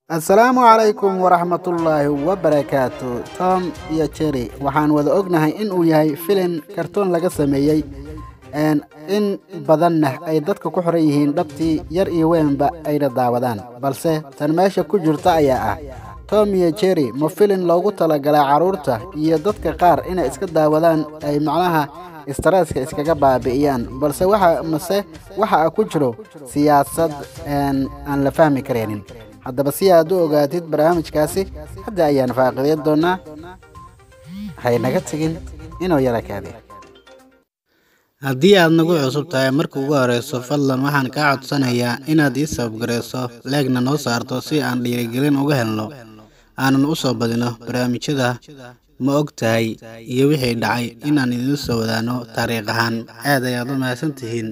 asalaamu calaykum waraxmatullaahi wabarakaatu tom iyo jerry waxaan wada ognahay in uu yahay filin kartoon laga sameeyey in badanna ay dadka ku xiran yihiin dhabtii yar iyo weynba ayna daawadaan balse tan meesha ku jirta ayaa ah tom iyo jerry ma filin loogu talagalay carruurta iyo dadka qaar inay iska daawadaan ay macnaha stareeska iskaga baabi'iyaan balse waxa mase waxa ku jiro siyaasad aan la fahmi karaynin haddaba si aad u ogaatid barnaamijkaasi hadda ayaan faaqideyn doonaa haynaga tegin inuu yara kaadi haddii aad nagu cusub tahay marka ugu horeyso fadlan waxaan kaa codsanayaa inaad ii sababgarayso leegna noo saarto si aan dhiirigelin uga helno aanan u soo badino barnaamijyada ma og tahay iyo wixii dhacay inaan idiin soo wadaano taariikh ahaan aad ayaad u mahadsan tihiin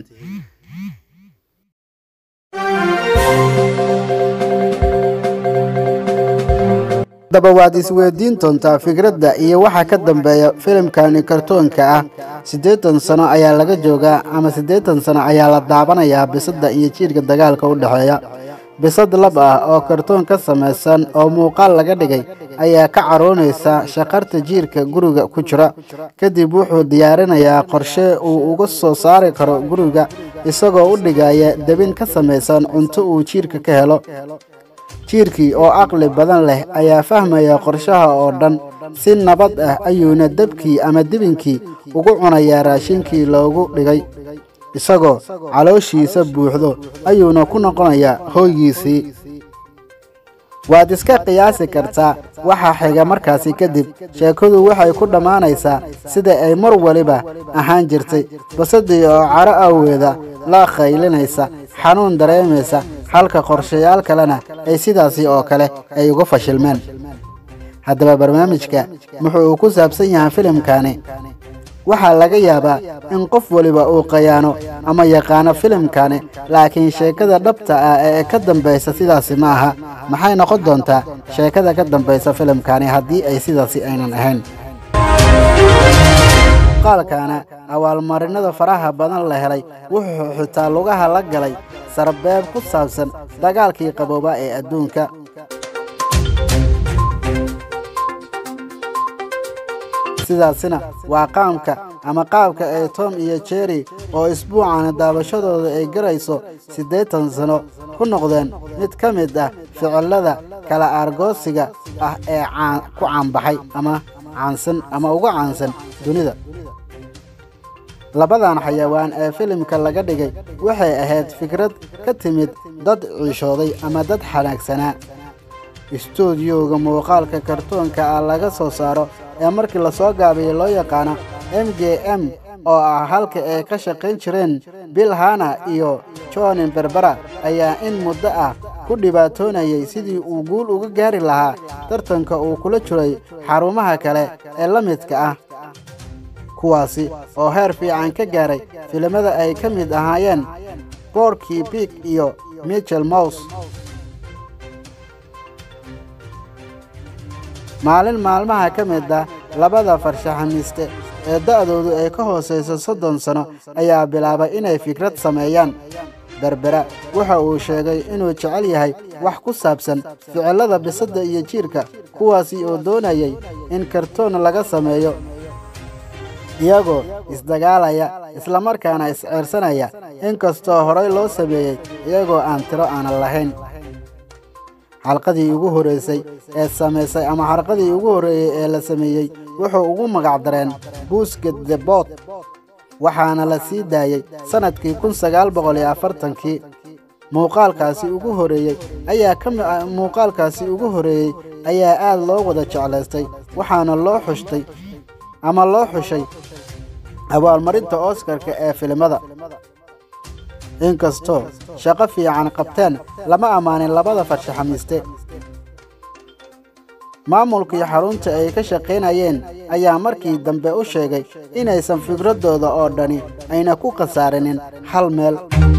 haddaba waad isweydiin doontaa fikradda iyo waxa ka dambeeya filimkani kartoonka ah siddeetan sano ayaa laga joogaa ama siddeetan sano ayaa la daabanayaa bisadda iyo jiirka dagaalka u dhexeeya bisad lab ah oo kartoon ka samaysan oo muuqaal laga dhigay ayaa ka caroonaysa shaqarta jiirka guriga ku jira kadib wuxuu diyaarinayaa qorshe uu uga soo saari karo guriga isagoo u dhigaya debin ka samaysan cunto uu jiirka ka helo jiirkii oo caqli badan leh ayaa fahmaya qorshaha oo dhan si nabad ah ayuuna debkii ama debinkii ugu cunayaa raashinkii loogu dhigay isagoo calooshiisa buuxdo ayuuna ku noqonayaa hooygiisii waad iska qiyaasi kartaa waxa xiga markaasi kadib sheekadu waxay ku dhammaanaysaa sida ay mar waliba ahaan jirtay basadii oo caro awgeeda la khaylinaysa xanuun dareemaysa halka qorshayaal kalena ay sidaasi oo kale ay uga fashilmeen haddaba barnaamijka wuxuu uu ku saabsan yahay filimkani waxaa laga yaabaa in qof waliba uu qayaano ama yaqaano filimkani laakiin sheekada dhabta ah ee ka dambaysa sidaasi ma aha maxay noqon doontaa sheekada ka dambaysa filimkani haddii ay sidaasi aynan ahayn muuqaalkana abaalmarinada faraha badan la helay wuxuu xitaa lugaha la galay sarbeeb ku saabsan dagaalkii qabooba ee adduunka sidaasina waa qaamka ama qaabka ay tom iyo jerry oo isbuucana daabashadooda ay garayso siddeetan sano ku noqdeen mid ka mid ah ficilada kala aargoosiga ah ee ku caanbaxay ama caansan ama uga caansan dunida labadan xayawaan ee filimka laga dhigay waxay ahayd fikrad ka timid dad ciishooday ama dad xanaagsanaa istuudiyowga muuqaalka kartoonka ah laga soo saaro ee markii lasoo gaabiyey loo yaqaano m j m oo ah halka ay ka shaqayn jireen bill hana iyo johnin berbera ayaa in muddo ah ku dhibaatoonayay sidii uu guul uga gaari lahaa tartanka uu kula jiray xarumaha kale ee la midka ah kuwaasi oo heer fiican ka gaaray filimada ay ka mid ahaayeen boorkii big iyo michel mouse maalin maalmaha ka mid ah labada farshaxamiiste ee da'doodu ay ka hoosayso soddon sano ayaa bilaabay inay fikrad sameeyaan berbera waxa uu sheegay inuu jecel yahay wax ku saabsan ficillada bisadda iyo jiirka kuwaasi oo doonayay in kartoon laga sameeyo iyagoo isdagaalaya islamarkaana isceersanaya inkastoo horay loo sameeyey iyagoo aan tiro aanan lahayn xalqadii ugu horreysay ee samaysay ama xalqadii ugu horreeyey ee la sameeyey wuxuu ugu magac dareen buusket the bot waxaana la sii daayey sannadkii kun sagaal boqol iyo afartankii muuqaalkaasi ugu horreeyey ayaa ka muuqaalkaasi ugu horreeyey ayaa aad loo wada jeclaystay waxaana loo xushtay ama loo xushay abaalmarinta oskarka ee filimada inkastoo shaqo fiican qabteen lama ammaanin labada farshaxamiiste maamulkii xarunta ay ka shaqaynayeen ayaa markii dambe u sheegay inaysan fikraddooda oo dhani ayna ku khasaarinin hal meel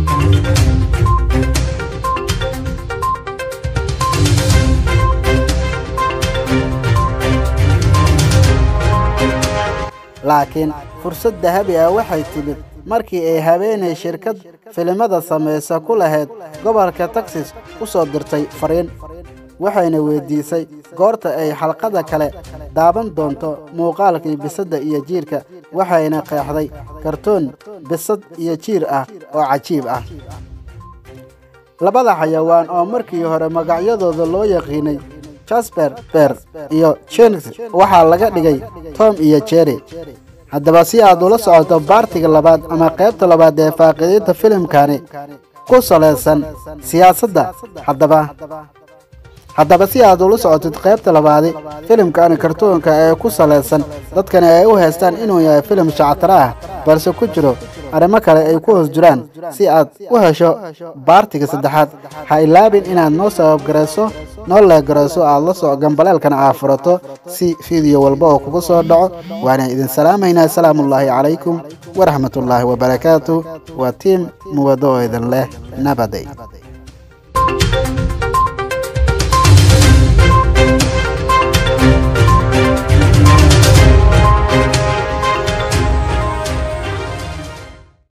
laakiin fursad dahabi ah waxay timid markii ay habeenay shirkad filimada samaysa ku lahayd gobolka texas u soo dirtay fariin waxayna weydiisay goorta ay xalqada kale daaban doonto muuqaalkii bisadda iyo jiirka waxayna qeexday kartoon bisad iyo jiir ah oo cajiib ah labada xayawaan oo markii hore magacyadooda loo yaqiinay jasper ber iyo jens waxaa laga dhigay tom iyo jerry haddaba si aad ula socoto baartiga labaad ama qaybta labaad ee faaqidiinta filimkani ku salaysan siyaasadda haddaba haddaba si aad ula socotid qaybta labaadi filimkani kartuunka ee ku salaysan dadkani ay u haystaan inuu yahay filim shactara ah balse ku jiro arrimo kale ay ku hoos jiraan si aad u hesho baartiga saddexaad ha ilaabin inaad noo sababgarayso noo leegarayso aad la soo gambaleelkana aad furato si fiideo walba oo kugu soo dhaco waana idin salaamaynaa asalaamuullaahi calaykum waraxmatullaahi wabarakaatu waa tiim muwado oo idin leh nabaday